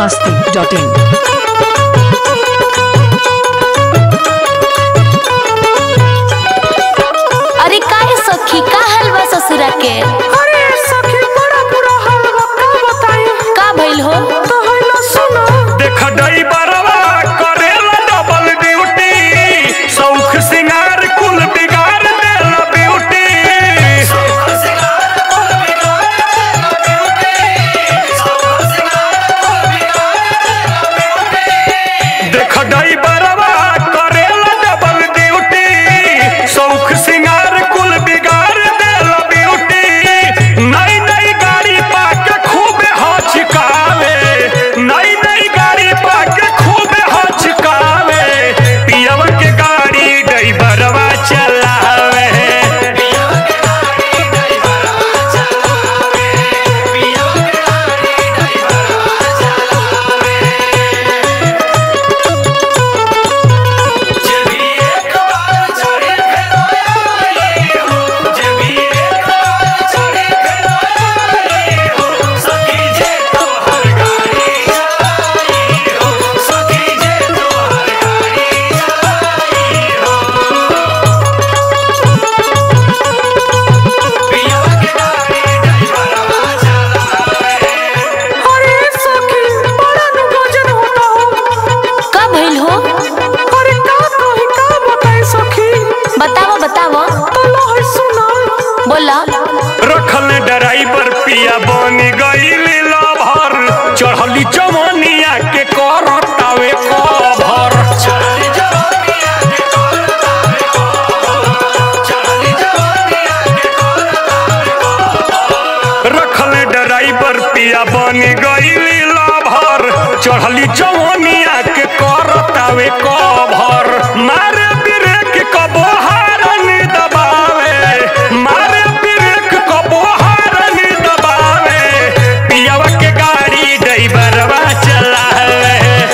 masti.in. अरे काहे सखी का हलवा ससुरा के अरे सखी बड़ा बुरा हाल बा का बताई का भइल हो तो हैला सुनो देख डई बरवा करेला डबल ड्यूटी सौख सिंगार कुल बिगाड़ देला ब्यूटी देख डई बरवा करेला डबल ड्यूटी सौख सिंगार कुल बिगाड़ देला ब्यूटी नई नई गाड़ी पाके खूबे हचकावे नई नई गाड़ी पाके खूबे हचकावे पियव के गाड़ी ड्राइवरवा चलावे अरे सखी बड़ा नु गजन होता हो का भइल हो अरे का कही का बताई सखी बतावो बतावो तो लो है सुनो बोला रखल ड्राइवर पिया बन गईल लभर चढ़ली चमनिया के करतावे कभर रखल ड्राइवर पिया बन गईल लभर चढ़ली चमनिया के करतावे कभर मारे ब्रेक कबो हारन दबावे मारे ब्रेक कबो हारन दबावे पियावा के गाड़ी ड्राइवरवा चलावे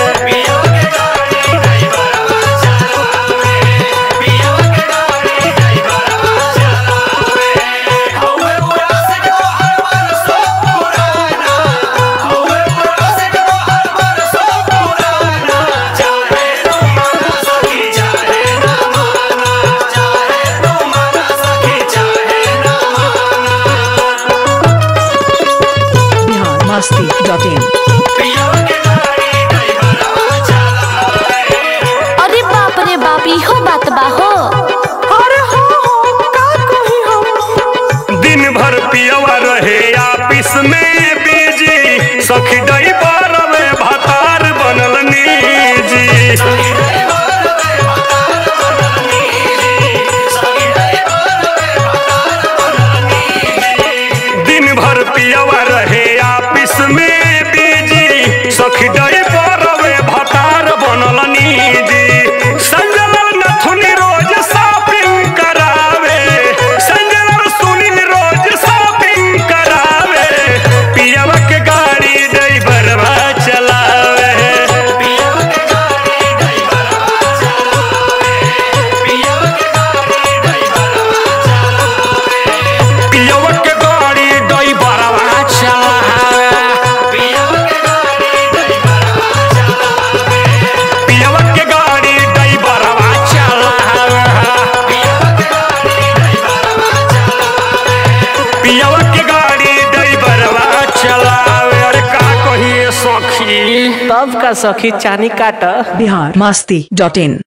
Bihar masti.in. अरे बाप रे बाप इहो बात बा हो अरे हो हो का कही हम दिन भर पियवा रहे ऑफिस में बिजी सखी ड्राइवर में भतार बनल निजी दिन भर पियवा रहे ऑफिस में बिजी सखी ड्राइवर में भतार बनल निजी संजलल नथुनी रोज शॉपिंग करावे संजलल सुनील रोज शॉपिंग करावे पियवा के गाड़ी ड्राइवरवा चलावे पियवा के गाड़ी ड्राइवरवा चलावे पियवा के गाड़ी ड्राइवरवा चलावे पियवा के गाड़ी ड्राइवरवा चलावे अरे का कहिए सखी तब का सखी चानी काट Bihar masti.in.